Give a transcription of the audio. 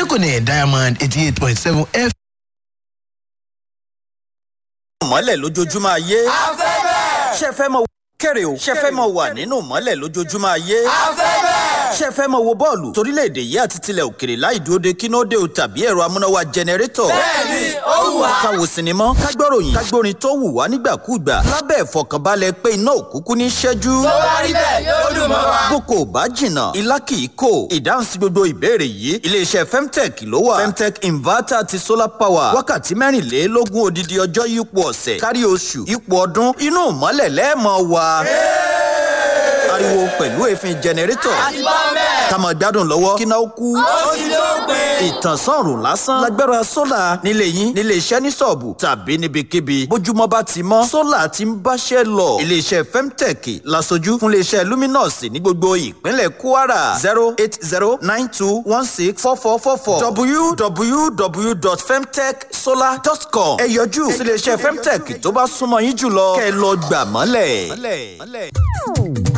níkànnì diamond eighty eight point seven f. mọ́lẹ̀ lójoojúmọ́ ayé. afẹ́fẹ́. ṣé ẹ fẹ́ mọ kéré o ṣé ẹ fẹ́ mọ wà nínú mọ́lẹ̀ lójoojúmọ́ ayé. afẹ́fẹ́. ṣé ẹ fẹ́ mọ wo bọ́ọ̀lù torílẹ̀-èdè yìí àti tilẹ̀ òkèrè láì dúró de kínóde o tàbí ẹ̀rọ amúnáwá jẹnẹrétọ̀. bẹ́ẹ̀ni ó wù wá. ká wo sinimá ká gbọ́ròyìn ká gbórin tó wù wá nígbàkúùgbà lábẹ́ ìfọkànbalẹ̀ pé iná òkúkú ní ṣẹ́jú. tó bá rí bẹ́ẹ̀ yóò dùn mọ́ wa. boko ò bá jìnnà ilá kì í kò ìdáhùn sí gbogbo ìbéèrè yìí iléeṣẹ́ femtech ló wà femtech inverter àti solar power wákàtí mẹ́rìnlélógún odidi ọjọ́ yípo ọ̀sẹ̀ kárí oṣù yípo ọdún inú ìmọ́lẹ̀ lẹ́ẹ̀mọ́ wa ariwo pẹ̀lú èéfín jẹnẹrétọ̀ àti bá bẹ́ẹ̀. ká máa gbádùn lọ́wọ́ kí náà kú ó ti ló pé. ìtànsánrùn lásán lágbára sólà nílé yín nílé iṣẹ́ ní sọ̀ọ̀bù tàbí níbikíbi bójúmọ́ bá ti mọ́ sólà ti ń báṣẹ́ lọ iléeṣẹ́ femtech lasojú fún iléeṣẹ́ luminous ní gbogbo ìpínlẹ̀ kwara zero eight zero nine two one six four four four four www.femtechsolar.com ẹ yọjú sí iléeṣẹ́ femtech tó bá súnmọ́ yín jùlọ kẹ́ ẹ lọ gbà mọ́lẹ̀.